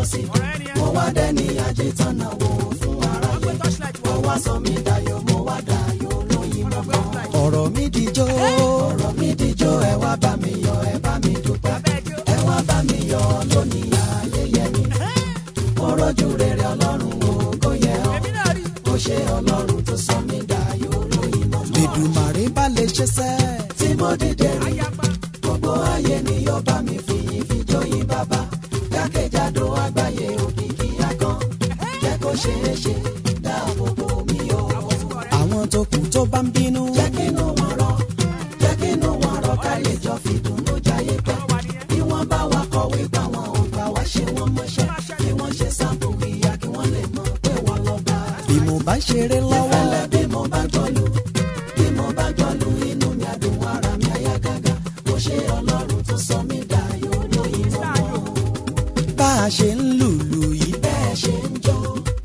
sí mo wá dẹ́ni àjẹtánà wo fún aráyé mo wá sọ mí dayọ̀ mo wá dayọ̀ lóyìn mọ́mọ́. ọ̀rọ̀ mi dijó ọ̀rọ̀ mi dijó ẹ wá bá mi yọ̀ ẹ bá mi dúpẹ́ ẹ wá bá mi yọ̀ lónìí ayẹyẹ mi mo rọ́jú rere ọlọ́run ògo yẹ ọ́ ó ṣe ọlọ́run tó sọ mí dayọ̀ lóyìn mọ́mọ́. Èdùmàrè bá lè ṣe sẹ́ tí mo dìde rí gbogbo ayé ni yóò bá mi fi ìfijó yín bàbá jákèjádò àgbáyé òkìkí akán jẹ́ kó ṣeé ṣe dáàbò bò mí o. àwọn tó kù tó bá ń bínú. jẹ́ kínú wọn rọ jẹ́ kínú wọn rọ ká lè jọ fìdùnnú jayé pẹ́. bí wọ́n bá wa kọ̀wé gbà wọn ò gbà wá ṣe wọ́n mọ́ṣẹ́ bí wọ́n ṣe sáàpù ìyá kí wọ́n lè mọ̀ pé wọ́n lọ bá. bí mo bá ṣeré lọ́wọ́. ìfẹ́lẹ́ bí mo bá jọlù bí mo bá jọlù inú mi àdùn ara mi àyà gágá mo ṣe ọlọ́run tó sọ mí dayọ̀ lóyìn mọ́. bá a ṣe ń lùlù yìí bẹ́ẹ̀ ṣe ń jó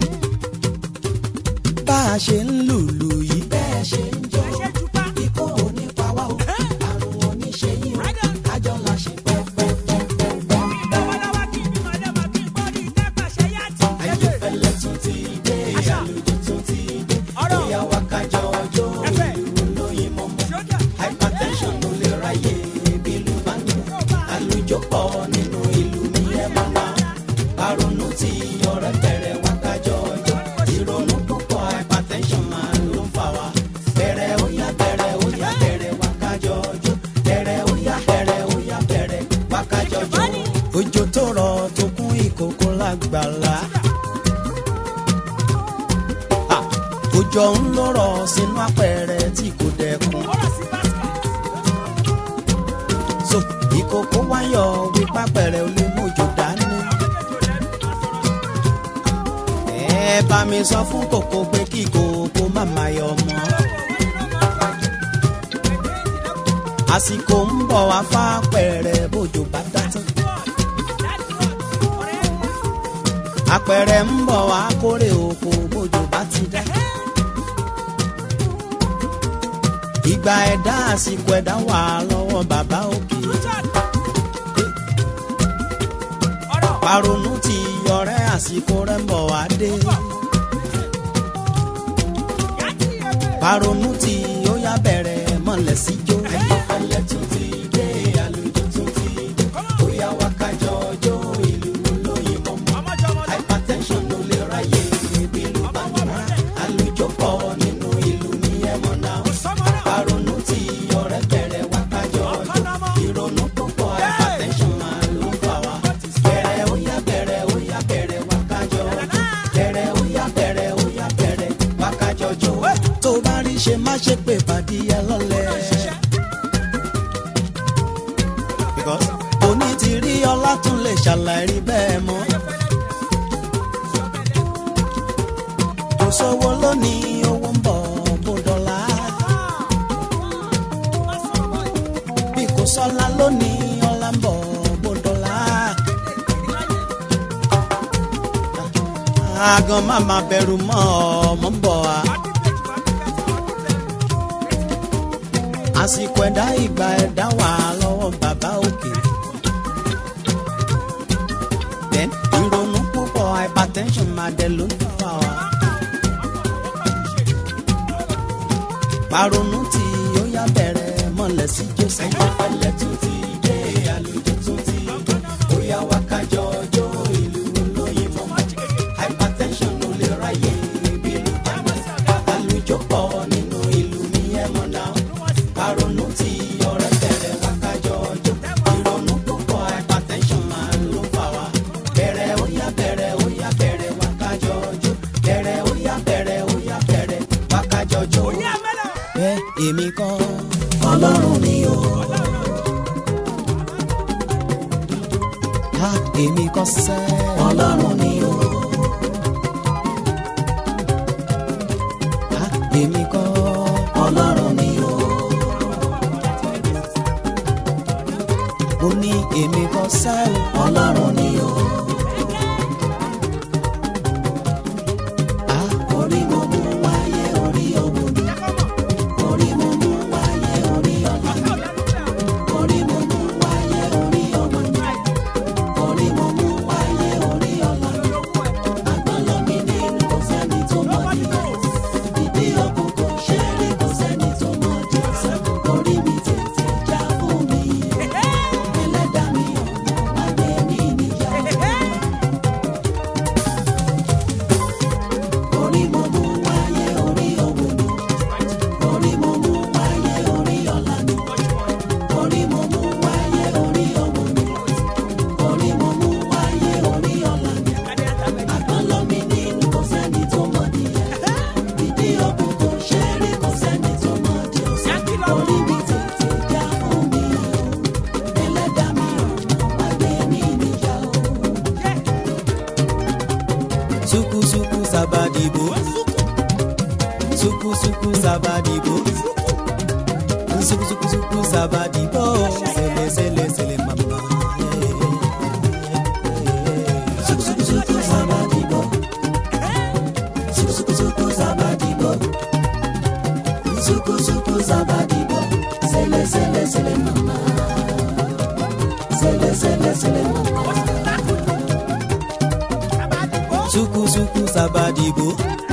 bá a ṣe ń lùlù yìí bẹ́ẹ̀ ṣe ń jó ikú ò ní pa wá o àrùn ò ní ṣe yín o kájọ la ṣe pẹ́pẹ́pẹ́pẹ́. ayéfẹ́lẹ́ tún ti dé àlùjọ tún ti dé bóyá wá kájọ ọjọ́ ìlú lóyìn mọ́mọ́ hypertension ló lè ráyè bílù bá ń dùn àlùjọ pọ̀ nínú ìlú mi ẹ̀ mọ́ náà àrònú tí ọ̀rẹ́ bẹ̀rẹ̀ wá kájọ ọjọ́ ìrònú púpọ̀ hypertension máa ló ń fà wá bẹ̀rẹ̀ ó yá bẹ̀rẹ̀ ó yá bẹ̀rẹ̀ wá kájọ ọjọ́ bẹ̀rẹ̀ ó yá bẹ̀rẹ̀ ó yá bẹ̀rẹ̀ wá kájọ ọjọ́. òjò tó rọ̀ tó kún ìkòkò lágbàlá Ah, òjò ń lọ́rọ̀ sínú apẹ̀rẹ̀ tí kò dẹkùn. so ìkòkò wáyọ̀ wípé apẹ̀rẹ̀ ò lè mójò dání. ẹ bá mi sọ fún kòkó pé kí kòkó má má yọ mọ́. àsìkò ń bọ̀ wá fápẹ̀rẹ̀ bójò bá dá tán. apẹ̀rẹ̀ ń bọ̀ wá kórè oko bójò bá ti dá. ìgbà ẹ̀dá àsìkò ẹ̀dá wà lọ́wọ́ bàbá òkè. paronu ti yọrẹ àsìkò rẹ̀ ń bọ̀ wá dé. paronu ti ó yá bẹ̀rẹ̀ mọ̀lẹ́ sí jó. ayéfẹ́lẹ́ tún ti dé àlùjọ tún ti dé bóyá wá kájọ ọjọ́ ìlú lóyìn mọ́mọ́ hypertension ló lè ráyè ibi ló bá ń rà àlùjọ pọ̀ nínú ìlú ní ẹ̀mọ́ náà paronu ti ọ̀rẹ́ bẹ̀rẹ̀ wá kájọ ọjọ́ ìrònú púpọ̀ hypertension máa ló ń fà wá bẹ̀rẹ̀ ó yá bẹ̀rẹ̀ ó yá bẹ̀rẹ̀ wá kájọ ọjọ́ bẹ̀rẹ̀ ó yá bẹ̀rẹ̀ ó yá bẹ̀rẹ̀ wá kájọ ọjọ́ tó bá rí ṣe má ṣe pé pàdé ẹ lọ́lẹ̀. because òní ti rí ọlá tún lè ṣàlàyé rí bẹ́ẹ̀ mọ́. kò sówó lónìí owó ń bọ̀ bó dọ́là. bí kò sọ́lá lónìí ọlá ń bọ̀ bó dọ́là. àgàn má má bẹ̀rù mọ́ ọmọ ń bọ̀ wá. àsìkò ẹ̀dá ìgbà ẹ̀dá wà lọ́wọ́ bàbá òkè. then ìrònú púpọ̀ hypertension máa dẹ̀ ló ń fà wá. paronu tí ó yá bẹ̀rẹ̀ mọ̀lẹ́ sí jésù. ayọ̀fẹ́lẹ́ tún ti dé àlùjọ tún ti dé bóyá wá kájọ ọjọ́ ìlú lóyìn mọ́mọ́ hypertension ló lè ráyè ibi ló bá mọ́ àlùjọ pọ̀ nínú ìlú ní ẹ̀mọ́ náà paronu tí ọ̀rẹ́ bẹ̀rẹ̀ wá kájọ ọjọ́ ìrònú púpọ̀ hypertension máa ló fà wá bẹ̀rẹ̀ ó yá bẹ̀rẹ̀ ó yá bẹ̀rẹ̀ wá kájọ ọjọ́ bẹ̀rẹ̀ ó yá bẹ̀rẹ̀ ó yá bẹ̀rẹ̀ wá kájọ ọjọ́ bẹ́ẹ̀ èmi kọ́ ọlọ́run ni o. Ha èmi kọ́ sẹ́ ọlọ́run ni o. Ha èmi kọ́ ọlọ́run ni o. Mo ní èmi kọ́ sẹ́ ọlọ́run ni o. Ha orí mo mú wáyé orí owó ni. Orí mo mú wáyé. suku suku sabadibo suku suku sabadibo suku suku suku sabadibo sele sele sele mama. Suku suku suku sabadibo suku suku suku sabadibo suku suku sabadibo sele sele sele mama sele sele sele mama. Suku suku sabadibo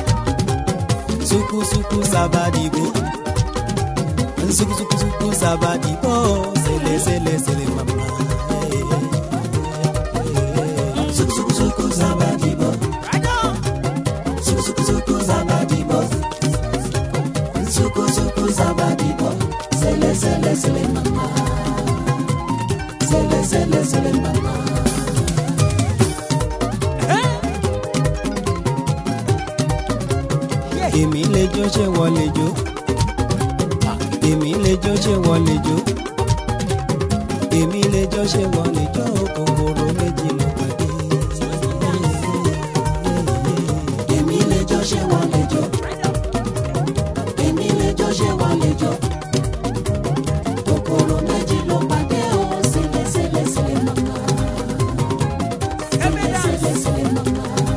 Suku suku sabadibo Suku suku suku sabadibo Sele sele sele mama Suku suku suku sabadibo Suku suku suku sabadibo Suku suku sabadibo Sele sele sele mama Sele sele sele mama èmi lè jó ṣé wọ́n lè jó èmi lè jó ṣé wọ́n lè jó èmi lè jó ṣé wọ́n lè jó kòkòrò méjì ló pàdé. èmi lè jó ṣé wọ́n lè jó èmi lè jó ṣé wọ́n lè jó kòkòrò méjì ló pàdé o sílẹ̀ sílẹ̀ sílẹ̀ mọ́ká sílẹ̀ sílẹ̀ mọ́ká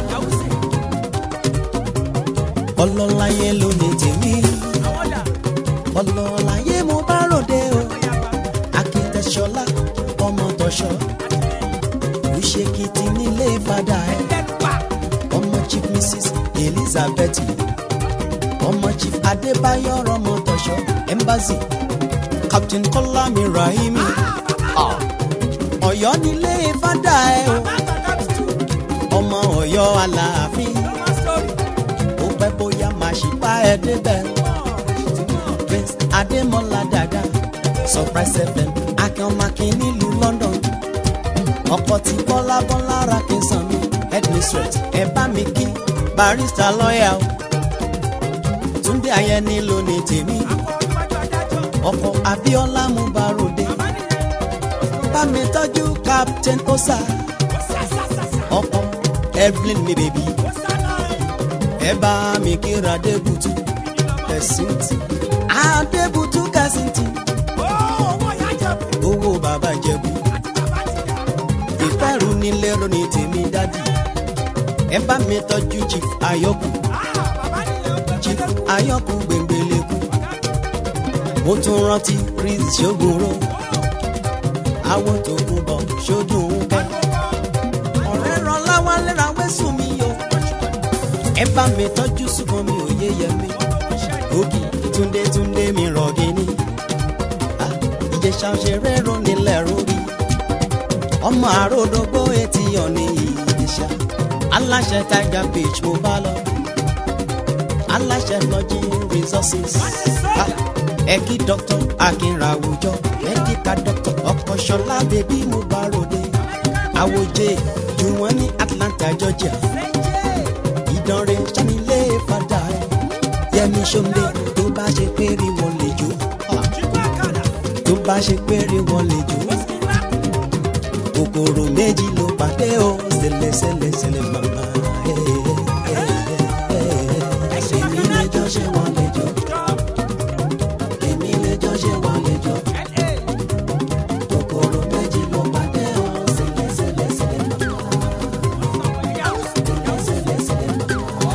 ọlọ́láyé ló ní tèmi ọlọ́láyé mo bá ròde o akitẹ̀ṣọlá ọmọ tọ̀ṣọ́ ìṣèkìtì nílé fada ẹ ọmọ chief mrs elizabeth ọmọ chief adébáyọ̀ ọmọ tọ̀ṣọ́ embassy captain kọ́lámi rahimi Ah, ọ̀yọ́ nílé fada ẹ o ọmọ ọ̀yọ́ aláàfin ó pẹ́ bóyá máa ṣì bá ẹ débẹ̀. prince adémọlá dada surprise fm akínọmọkín nílùú london ọkọ tí bọ́lá bọ́lá ra kí n sàn mí headmistress ẹ bá mi kí barista lọ́yà o túndé ayẹni ló ní tèmi ọkọ abíọ́lá mú barode bá mi tọ́jú captain osa ọkọ evelyn mi bèbí ẹ bá mi kíra adébùtú kẹsìntì adébùtú kẹsìntì owó bàbá jẹ̀bú ìfẹ́rù nílé ronì tèmi dádì ẹ bá mi tọ́jú chief ayọ́kù chief ayọ́kù gbẹ̀ngbẹ̀lẹ̀kù mo tún rántí chris ṣogunro àwọn tó kú bọ̀ ṣojú ń kẹ́ ọ̀rẹ́ ràn láwọn lẹ́ra wẹ́sùn mi yọ ẹ bá mi tọ́jú ṣùgbọ́n mi ò yé yẹ mi ògì túndé túndé mi rọ̀gì ni Ah, ìjẹ̀ṣà òṣèré rò nílẹ̀ rórí ọmọ àròdógbó etí ọ̀nì ìjẹ̀ṣà aláṣẹ tiger beach mo bá lọ aláṣẹ lọ́jì resources Ah, ẹ̀kí dr akínrawùjọ medical doctor ọkọ̀ ṣọlá bèbí mo bá ròde àwòjẹ jù wọ́n ní atlanta georgia ìdánrẹ́ sanilé fada ẹ̀ yẹmi sọ́ndé tó bá ṣe péré wọn lè jó tó bá ṣe péré wọn lè jó kòkòrò méjì ló pàdé o ṣẹlẹ̀ ṣẹlẹ̀ ṣẹlẹ̀ màmá ẹ̀ èmi lẹ́jọ́ ṣe wọ́n lè jó èmi lẹ́jọ́ ṣe wọ́n lè jó kòkòrò méjì ló pàdé o ṣẹlẹ̀ ṣẹlẹ̀ ṣẹlẹ̀ màmá ṣẹlẹ̀ ṣẹlẹ̀ màmá.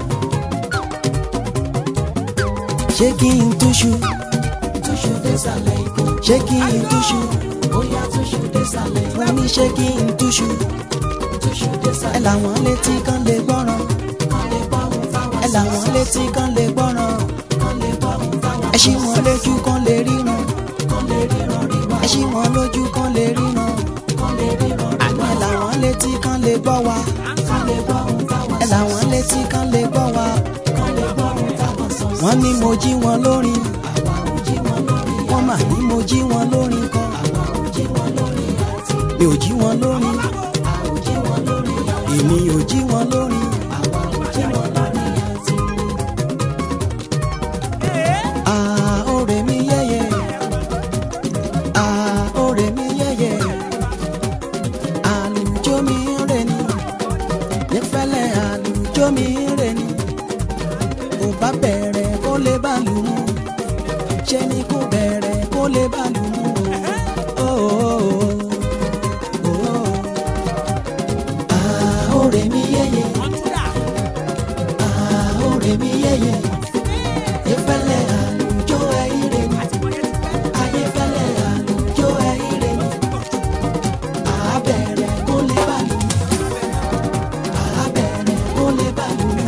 ṣé kí n túṣu túṣu désàlẹ̀ ikú ṣé kí n túṣu bóyá túṣu désàlẹ̀ ikú wọ́n ní ṣé kí n túṣu túṣu désàlẹ̀ ẹ làwọn létí kan lè gbọ́ràn kan lè gbọ́ ohun táwọn ẹ làwọn létí kan lè gbọ́ràn kan lè gbọ́ ohun táwọn ẹ ṣí wọn lójú kan lè ríran kan lè ríran rí wá ẹ ṣí wọn lójú kan lè ríran kan lè ríran rí wá ẹ làwọn létí kan lè gbọ́ wa kan lè gbọ́ ohun táwọn ẹ làwọn létí kan lè gbọ́ wa kan lè gbọ́ ohun táwọn sọ wọ́n ní mo jí wọn lórin àwa ò jí wọn lórin wọ́n mà ní mo jí wọn lórin kan àwa ò jí wọn lórin àti mi ò jí wọn lórin a ò jí wọn lórin àti èmi ò jí wọn lórin àwa ò jí wọn lórin àti. Ah, ore mi yeye. Ah, ore mi yeye. Àlùjọ mi rè ni. Nífẹ̀lẹ̀ àlùjọ. àlùjọ mi rè ni ò bá bẹ̀rẹ̀ kó lè bá lù mú ṣe ni kó bẹ̀rẹ̀ kó lè bá lù mú o. Àhórè mi yéye, àhórè mi yéye, ìfẹ́lẹ́ àlùjọ ẹ̀yìnrè ni, ayéfẹ́lẹ́ àlùjọ ẹ̀yìnrè ni, àbẹ̀rẹ̀ kó lè bá lù mú, àbẹ̀rẹ̀ kó lè bá lù mú.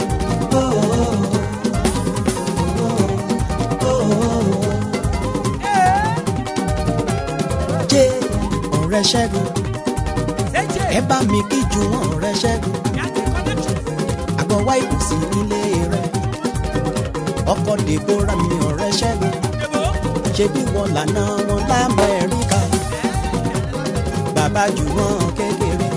Jẹ́ ọ̀rẹ́ ṣẹ́gun ẹ bá mi kí ju wọn ọ̀rẹ́ ṣẹ́gun àgbọn wá ìkùsì nílé rẹ ọkọ dèbóra mi ọ̀rẹ́ ṣẹ́gun ṣe bí wọn lànà wọn lamẹ́ríkà bàbá jù wọn kékeré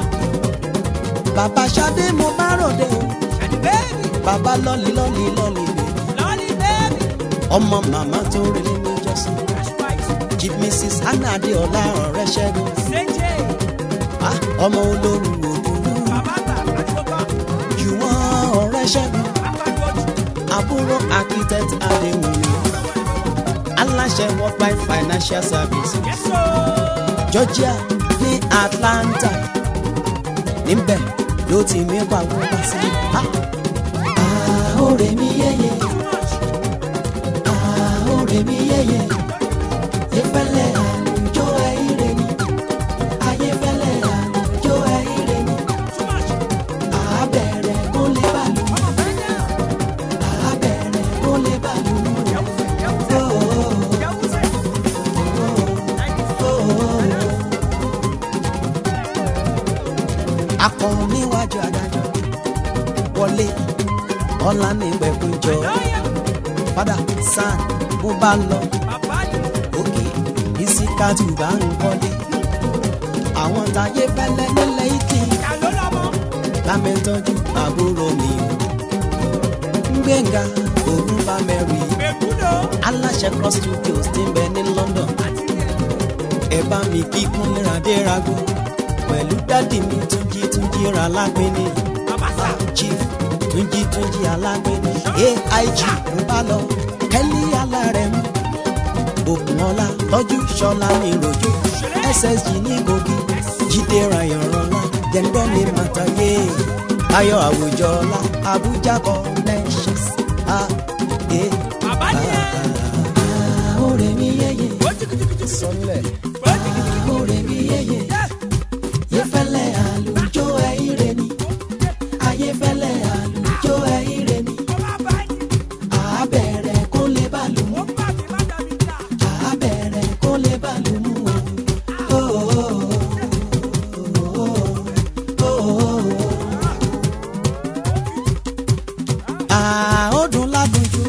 bàbá Ṣadé mo bá ròde o bàbá lọ́lì lọ́lì lọ́lì bèbí ọmọ màmá tó rí nínú ìjọsìn chief mrs hannah adéọlá ọ̀rẹ́ ṣẹ́gun ah, ọmọ olórí òdòdó jù wọ́n ọ̀rẹ́ ṣẹ́gun àbúrò architect adéwìnrin aláṣẹ worldwide financial services georgia ní atlanta níbẹ̀ ló ti mí pàwọ́ bá sí. àhórè mi yéye àhórè mi yéye ìfẹ́lẹ́ àlùjọ ẹ̀yìnrè ni ayéfẹ́lẹ́ àlùjọ ẹ̀yìnrè ni àbẹ̀rẹ̀ kó lè bàlù àbẹ̀rẹ̀ kó lè bàlù akọrin níwájú adájọ́ wọlé ọlá ní ìgbẹ́kúnjọ padà sàn bó bá lọ òkè ìsìkàtù bá ń kọ́lé àwọn táyé fẹ́lẹ́ nílẹ̀ ìkì lámẹ́tọ́jú àbúrò mi gbẹ̀ngà ògùn bá mẹ́rin aláṣẹ cross studios ti ń bẹ ní London ẹ bá mi kí kúnlẹ̀ adérago pẹ̀lú dádì mi túnjí túnjí ra lápẹ́ni chief túnjí túnjí alápẹ́ni aig ń bá lọ kẹ́lí alárẹ̀ mú òkun ọlá tọ́jú ṣọlá ní rojú ssg ní kogi jíde rayan rọlá jẹ̀ǹdọ́ ní màtáyé ayọ̀ àwùjọ ọlá abuja connections a e àhórè mi yéye sọlẹ̀ àhórè mi yéye yẹfẹ́lẹ́ àlùjọ ẹ̀yìnrè ni ayéfẹ́lẹ́ àlùjọ ẹ̀yìnrè ni àbẹ̀rẹ̀ kó lè bá lù mú àbẹ̀rẹ̀ kó lè bá lù mú o. àódùn ládùnjú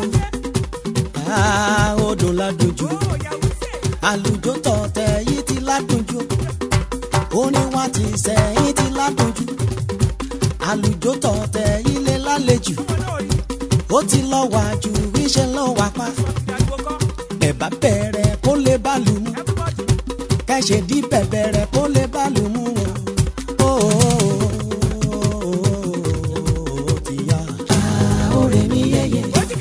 àódùn ládùnjú àlùjọ tọ̀tẹ̀ yìí ti ládùnjú orin wa ti sẹ́yìn ti ládùnjú àlùjọ tọ̀tẹ̀ yìí lè lálejò ó ti lọ wá ju iṣẹ́ lọ wá pa ẹ̀bá bẹ̀rẹ̀ kó lè bá lù mú kẹ́sẹ̀ dí bẹ̀bẹ̀rẹ̀ kó lè bá lù mú o. ti yá. àhórè mi yéye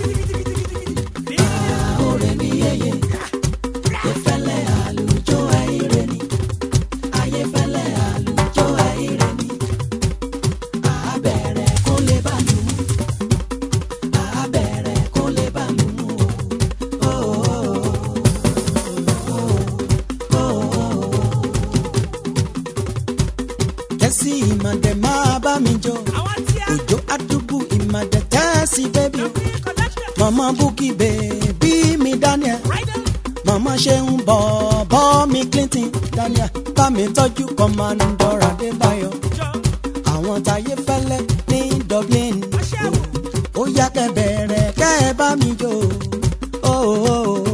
àhórè mi yéye ìfẹ́lẹ́ àlùjọ ẹ̀yìnrè ni ayéfẹ́lẹ́ àlùjọ ẹ̀yìnrè ni àbẹ̀rẹ̀ kó lè bá lù mú àbẹ̀rẹ̀ kó lè bá lù mú o. kẹ́sì ìmàdẹ̀ máa bá mi jọ òjò àdúgbò ìmàdẹ̀ tẹ́sí bẹ́bí o mama bukki bèbí mi daniel mama ṣeun bọ̀bọ̀ mi clinton daniel bá mi tọ́jú commandor adébáyọ̀ àwọn táyé fẹ́lẹ́ ní dublin ó yá kẹ́ bẹ̀rẹ̀ kẹ́ ẹ bá mi jó. Oh, oh, oh.